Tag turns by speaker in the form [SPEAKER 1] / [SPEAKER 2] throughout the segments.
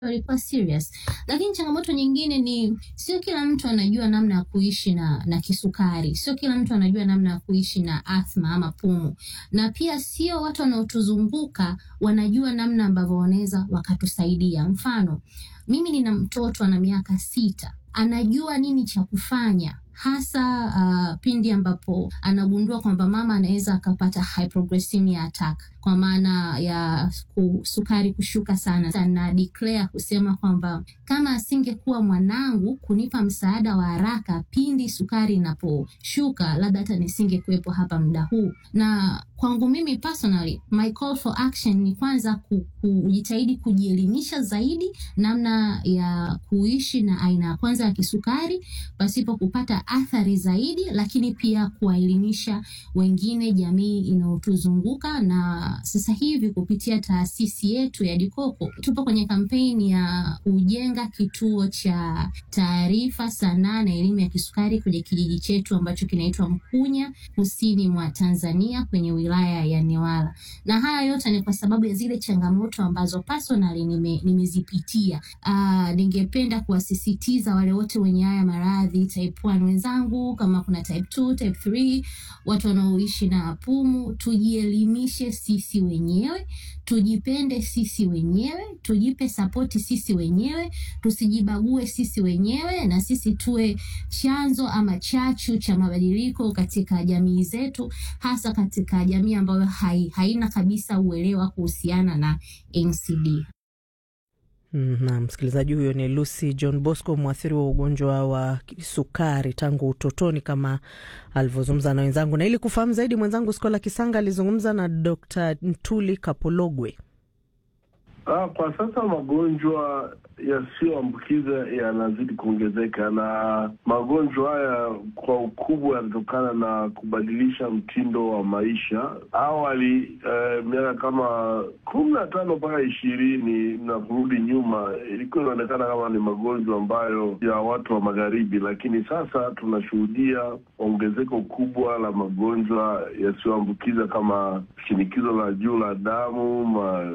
[SPEAKER 1] walikuwa serious. Lakini changamoto nyingine ni sio kila mtu anajua namna ya kuishi na, na kisukari, sio kila mtu anajua namna ya kuishi na athma ama pumu, na pia sio watu wanaotuzunguka wanajua namna ambavyo wanaweza wakatusaidia. Mfano, mimi nina mtoto ana miaka sita, anajua nini cha kufanya hasa uh, pindi ambapo anagundua kwamba mama anaweza akapata hypoglycemia attack kwa maana ya sukari kushuka sana, na declare kusema kwamba kama asingekuwa mwanangu kunipa msaada wa haraka pindi sukari inaposhuka, labda hata nisingekuwepo hapa muda huu. Na kwangu mimi personally, my call for action ni kwanza kujitahidi kujielimisha zaidi namna ya kuishi na aina ya kwanza ya kisukari pasipo kupata athari zaidi, lakini pia kuwaelimisha wengine, jamii inayotuzunguka na sasa hivi kupitia taasisi yetu ya Dikoko tupo kwenye kampeni ya kujenga kituo cha taarifa, sanaa na elimu ya kisukari kwenye kijiji chetu ambacho kinaitwa Mkunya, kusini mwa Tanzania, kwenye wilaya ya Newala. Na haya yote ni kwa sababu ya zile changamoto ambazo personally nime, nimezipitia. Uh, ningependa kuwasisitiza wale wote wenye haya maradhi type 1 wenzangu, kama kuna type 2, type 3, watu wanaoishi na pumu, tujielimishe sisi wenyewe, tujipende sisi wenyewe, tujipe sapoti sisi wenyewe, tusijibague sisi wenyewe, na sisi tuwe chanzo ama chachu cha mabadiliko katika jamii zetu, hasa katika jamii ambayo hai, haina kabisa uelewa kuhusiana na NCD.
[SPEAKER 2] Na msikilizaji huyo ni Lucy John Bosco, mwathiri wa ugonjwa wa sukari tangu utotoni, kama alivyozungumza na wenzangu. Na ili kufahamu zaidi, mwenzangu Skola Kisanga alizungumza na Dr. Ntuli Kapologwe.
[SPEAKER 3] Ah, kwa sasa magonjwa yasiyoambukiza yanazidi kuongezeka, na magonjwa haya kwa ukubwa yanatokana na kubadilisha mtindo wa maisha. Awali eh, miaka kama kumi na tano mpaka ishirini na kurudi nyuma, ilikuwa inaonekana kama ni magonjwa ambayo ya watu wa magharibi, lakini sasa tunashuhudia ongezeko kubwa la magonjwa yasiyoambukiza kama shinikizo la juu la damu, ma,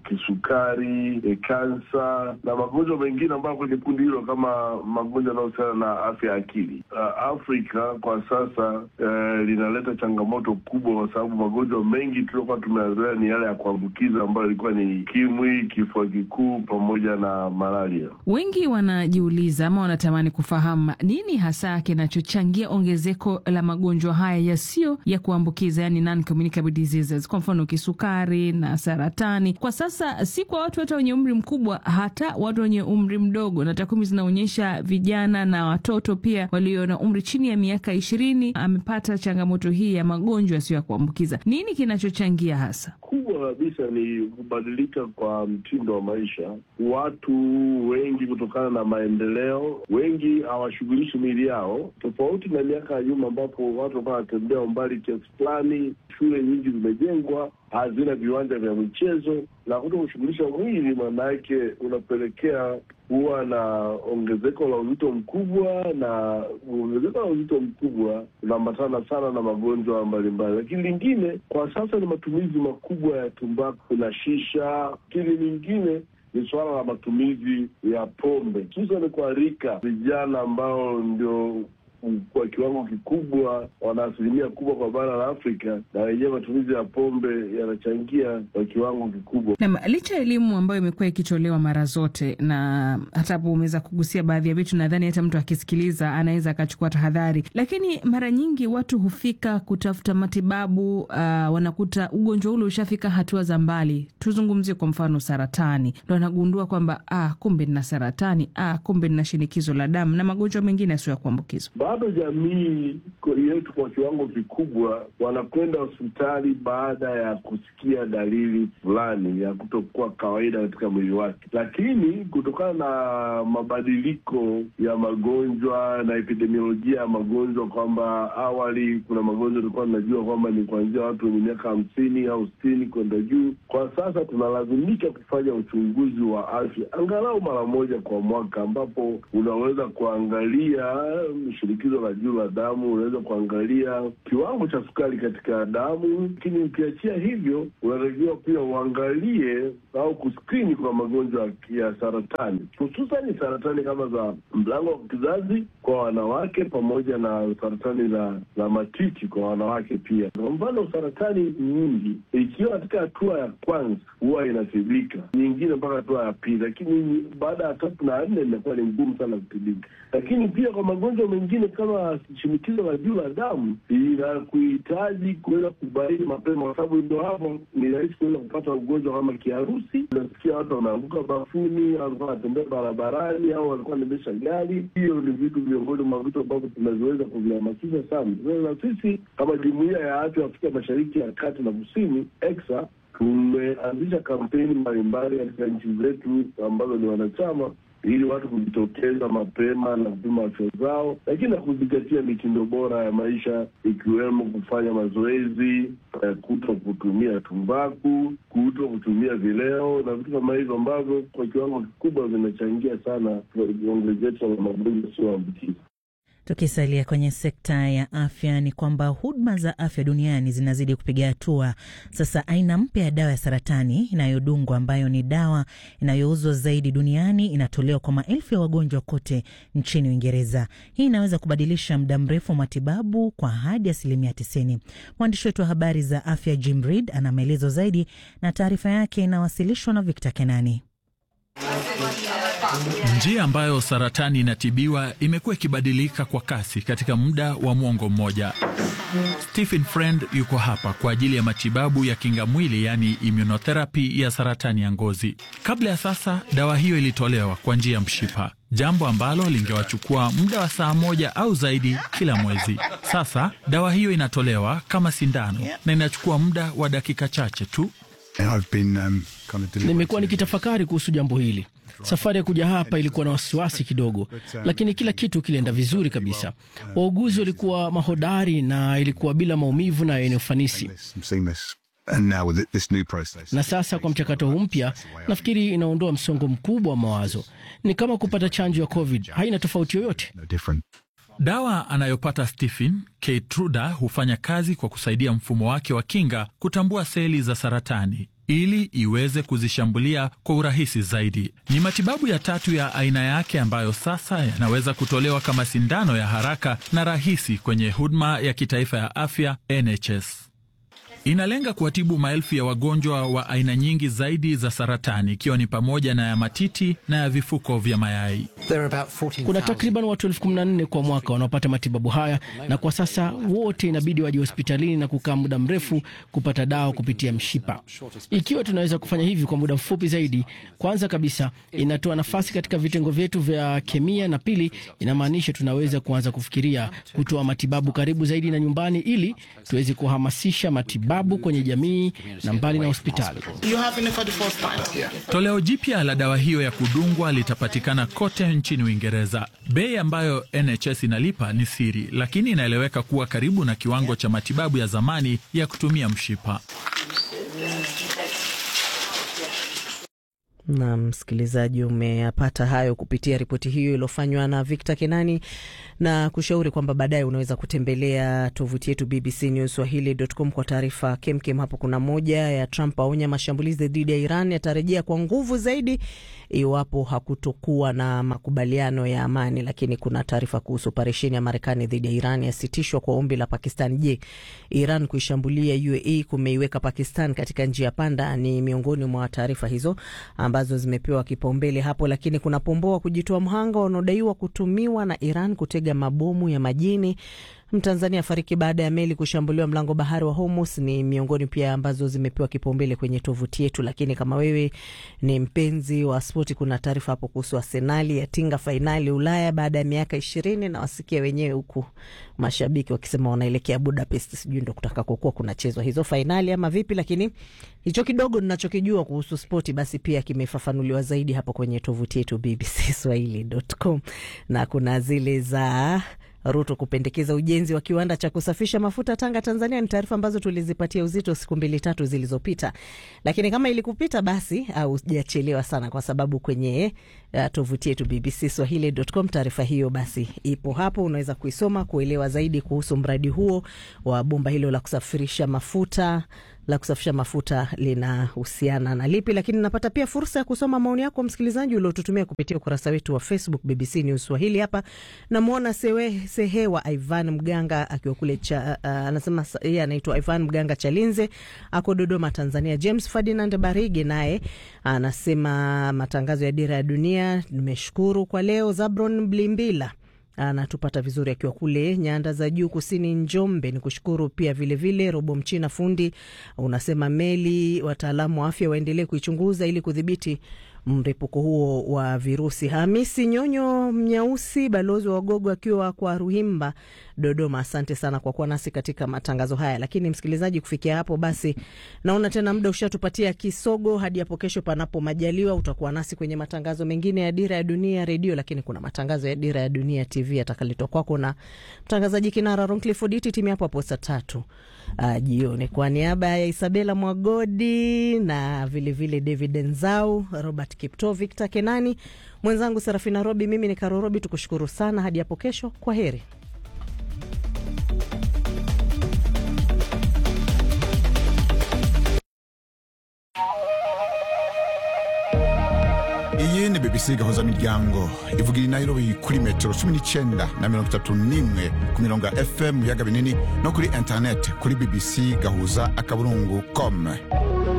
[SPEAKER 3] kisukari, e, kansa na magonjwa mengine ambayo kwenye kundi hilo kama magonjwa yanayohusiana na afya ya akili. Uh, Afrika kwa sasa uh, linaleta changamoto kubwa, kwa sababu magonjwa mengi tuliokuwa tumeazoea ni yale ya kuambukiza ambayo ilikuwa ni ukimwi, kifua kikuu pamoja na malaria.
[SPEAKER 4] Wengi wanajiuliza ama wanatamani kufahamu nini hasa kinachochangia ongezeko la magonjwa haya yasiyo ya kuambukiza, yani non-communicable diseases, kwa mfano kisukari na saratani. Kwa sasa si kwa watu hata wenye umri mkubwa, hata watu wenye umri mdogo, na takwimu zinaonyesha vijana na watoto pia walio na umri chini ya miaka ishirini amepata changamoto hii ya magonjwa yasiyo ya kuambukiza. Nini kinachochangia hasa?
[SPEAKER 3] Kubwa kabisa ni kubadilika kwa mtindo wa maisha. Watu wengi kutokana na maendeleo, wengi hawashughulishi miili yao, tofauti na miaka ya nyuma ambapo watu walikuwa wanatembea umbali kiasi fulani. Shule nyingi zimejengwa, hazina viwanja vya michezo, na kuto kushughulisha mwili, maana yake unapelekea huwa na ongezeko la uzito mkubwa, na ongezeko la uzito mkubwa unaambatana sana na magonjwa mbalimbali. Lakini lingine kwa sasa ni matumizi makubwa ya tumbaku na shisha. Lakini lingine ni suala la matumizi ya pombe, hususani kwa rika vijana ambao ndio kwa kiwango kikubwa wana asilimia kubwa kwa bara la Afrika, na wenyewe matumizi ya pombe yanachangia kwa kiwango kikubwa.
[SPEAKER 4] Na licha ya elimu ambayo imekuwa ikitolewa mara zote, na hata hapo umeweza kugusia baadhi ya vitu, nadhani hata mtu akisikiliza anaweza akachukua tahadhari, lakini mara nyingi watu hufika kutafuta matibabu uh, wanakuta ugonjwa ule ushafika hatua za mbali. Tuzungumzie kwa mfano saratani, ndo anagundua kwamba ah, kumbe nina saratani, ah, kumbe nina shinikizo la damu na magonjwa mengine yasiyo ya kuambukizwa.
[SPEAKER 3] Bado jamii yetu kwa kiwango kikubwa wanakwenda hospitali baada ya kusikia dalili fulani ya kutokuwa kawaida katika mwili wake, lakini kutokana na mabadiliko ya magonjwa na epidemiolojia ya magonjwa, kwamba awali kuna magonjwa tulikuwa tunajua kwamba ni kuanzia watu wenye miaka hamsini au sitini kwenda juu. Kwa sasa tunalazimika kufanya uchunguzi wa afya angalau mara moja kwa mwaka, ambapo unaweza kuangalia shinikizo la juu la damu, unaweza kuangalia kiwango cha sukari katika damu. Lakini ukiachia hivyo, unatakiwa pia uangalie au kuskrini kwa magonjwa ya saratani, hususani saratani kama za mlango wa kizazi kwa wanawake pamoja na saratani la, la matiti kwa wanawake pia. Kwa mfano, saratani nyingi ikiwa katika hatua ya kwanza huwa inatibika, nyingine mpaka hatua ya pili, lakini baada ya tatu na nne inakuwa ni ngumu sana kutibika. Lakini pia kwa magonjwa mengine kama shinikizo la juu la damu inakuhitaji kuweza kubaini mapema, kwa sababu ndo hapo ni rahisi kuweza kupata ugonjwa kama kiharusi. Unasikia watu wanaanguka bafuni, walikuwa wanatembea barabarani, au walikuwa wanaendesha gari. Hiyo ni vitu miongoni mwa vitu ambavyo tunaweza kuvihamasisha sana. Na sisi kama jumuiya ya afya Afrika Mashariki ya Kati na Kusini ECSA tumeanzisha kampeni mbalimbali katika nchi zetu ambazo ni wanachama ili watu kujitokeza mapema na kupima afya zao, lakini na kuzingatia mitindo bora ya maisha ikiwemo kufanya mazoezi, kuto kutumia tumbaku, kuto kutumia vileo na vitu kama hivyo ambavyo kwa kiwango kikubwa vinachangia sana ongezeko la magonjwa yasiyoambukiza.
[SPEAKER 5] Tukisalia kwenye sekta ya afya ni kwamba huduma za afya duniani zinazidi kupiga hatua. Sasa aina mpya ya dawa ya saratani inayodungwa ambayo ni dawa inayouzwa zaidi duniani inatolewa kwa maelfu ya wagonjwa kote nchini Uingereza. Hii inaweza kubadilisha muda mrefu wa matibabu kwa hadi asilimia tisini. Mwandishi wetu wa habari za afya Jim Reid ana maelezo zaidi na taarifa yake inawasilishwa na Victor Kenani.
[SPEAKER 6] Njia ambayo saratani inatibiwa imekuwa ikibadilika kwa kasi katika muda wa mwongo mmoja. Stephen Friend yuko hapa kwa ajili ya matibabu ya kinga mwili, yaani immunotherapy ya saratani ya ngozi. Kabla ya sasa, dawa hiyo ilitolewa kwa njia ya mshipa, jambo ambalo lingewachukua muda wa saa moja au zaidi kila mwezi. Sasa dawa hiyo inatolewa kama sindano na inachukua muda wa dakika chache tu.
[SPEAKER 7] Um, nimekuwa nikitafakari kuhusu jambo hili. Safari ya kuja hapa ilikuwa na wasiwasi kidogo, lakini kila kitu kilienda vizuri kabisa. Wauguzi walikuwa mahodari na ilikuwa bila maumivu na yenye ufanisi. Na sasa kwa mchakato huu mpya, nafikiri inaondoa msongo mkubwa wa mawazo. Ni kama kupata chanjo ya COVID, haina tofauti yoyote.
[SPEAKER 6] Dawa anayopata Stephen Keytruda hufanya kazi kwa kusaidia mfumo wake wa kinga kutambua seli za saratani ili iweze kuzishambulia kwa urahisi zaidi. Ni matibabu ya tatu ya aina yake ambayo sasa yanaweza kutolewa kama sindano ya haraka na rahisi kwenye huduma ya kitaifa ya afya NHS. Inalenga kuwatibu maelfu ya wagonjwa wa aina nyingi zaidi za saratani ikiwa ni pamoja na ya matiti na ya vifuko vya mayai.
[SPEAKER 7] Kuna takriban watu elfu kumi na nne kwa mwaka wanaopata matibabu haya, na kwa sasa wote inabidi waje hospitalini na kukaa muda mrefu kupata dawa kupitia mshipa. Ikiwa tunaweza kufanya hivi kwa muda mfupi zaidi, kwanza kabisa inatoa nafasi katika vitengo vyetu vya kemia, na pili inamaanisha tunaweza kuanza kufikiria kutoa matibabu karibu zaidi na nyumbani, ili tuweze kuhamasisha matibabu kwenye jamii na mbali na hospitali.
[SPEAKER 6] Toleo jipya la dawa hiyo ya kudungwa litapatikana kote nchini Uingereza. Bei ambayo NHS inalipa ni siri, lakini inaeleweka kuwa karibu na kiwango cha matibabu ya zamani ya kutumia mshipa.
[SPEAKER 2] Na msikilizaji, umeyapata hayo kupitia ripoti hiyo iliyofanywa na Victor Kenani, na kushauri kwamba baadaye unaweza kutembelea tovuti yetu BBC News Swahili.com kwa taarifa kemkem. Hapo kuna moja ya Trump aonya mashambulizi dhidi ya Iran yatarejea kwa nguvu zaidi iwapo hakutokuwa na makubaliano ya amani. Lakini kuna taarifa kuhusu operesheni ya Marekani dhidi ya Iran yasitishwa kwa ombi la Pakistan. Je, Iran kuishambulia UAE kumeiweka Pakistan katika njia panda? Ni miongoni mwa taarifa hizo ambazo zimepewa kipaumbele hapo. Lakini kuna pomboa kujitoa mhanga wanaodaiwa kutumiwa na Iran kutega mabomu ya majini. Mtanzania afariki baada ya meli kushambuliwa mlango bahari wa Hormuz. Ni miongoni pia ambazo zimepewa kipaumbele kwenye tovuti yetu. Lakini kama wewe ni mpenzi wa spoti, kuna taarifa hapo kuhusu Arsenali yatinga fainali Ulaya baada ya miaka ishirini na wasikia wenyewe huku mashabiki wakisema wanaelekea Budapest, sijui ndo kutaka kukuwa kunachezwa hizo fainali ama vipi, lakini hicho kidogo ninachokijua kuhusu spoti basi pia kimefafanuliwa zaidi hapo kwenye tovuti yetu BBC Swahili.com na kuna zile za Ruto kupendekeza ujenzi wa kiwanda cha kusafisha mafuta Tanga, Tanzania. Ni taarifa ambazo tulizipatia uzito siku mbili tatu zilizopita, lakini kama ilikupita basi haujachelewa sana, kwa sababu kwenye uh, tovuti yetu BBC Swahili.com taarifa hiyo basi ipo hapo, unaweza kuisoma kuelewa zaidi kuhusu mradi huo wa bomba hilo la kusafirisha mafuta la kusafisha mafuta linahusiana na lipi, lakini napata pia fursa ya kusoma maoni yako msikilizaji uliotutumia kupitia ukurasa wetu wa Facebook BBC News Swahili. Hapa namwona Sehewa Ivan Mganga akiwa kule cha uh, anasema yeye anaitwa Ivan Mganga Chalinze, ako Dodoma, Tanzania. James Ferdinand Barige naye anasema matangazo ya Dira ya Dunia, nimeshukuru kwa leo. Zabron Blimbila anatupata vizuri akiwa kule nyanda za juu kusini Njombe. Ni kushukuru pia vilevile vile. Robo Mchina fundi unasema meli, wataalamu wa afya waendelee kuichunguza ili kudhibiti mripuko huo wa virusi. Hamisi Nyonyo Mnyausi, balozi wa Wagogo akiwa kwa Ruhimba, Dodoma, asante sana kwa kuwa nasi katika matangazo haya. Lakini msikilizaji, kufikia hapo basi naona tena muda ushatupatia kisogo. Hadi hapo kesho, panapo majaliwa, utakuwa nasi kwenye matangazo mengine ya Dira ya Dunia Redio, lakini kuna matangazo ya Dira ya Dunia TV yatakaletwa kwako na mtangazaji kinara Roncliford Iti. Timu hapo hapo saa tatu uh, jioni. Kwa niaba ya Isabela Mwagodi na vilevile vile David Nzau, Robert Kipto, Victor Kenani, mwenzangu Serafina Robi, mimi ni Karo Robi, tukushukuru sana. Hadi hapo kesho, kwa heri.
[SPEAKER 8] iyi ni bbc gahuza miryango ivugira i nairobi kuri metero cumi n'icyenda na mirongo itatu n'imwe ku mirongo ya fm mu biyaga binini no kuri interineti kuri bbc gahuza akaburungu com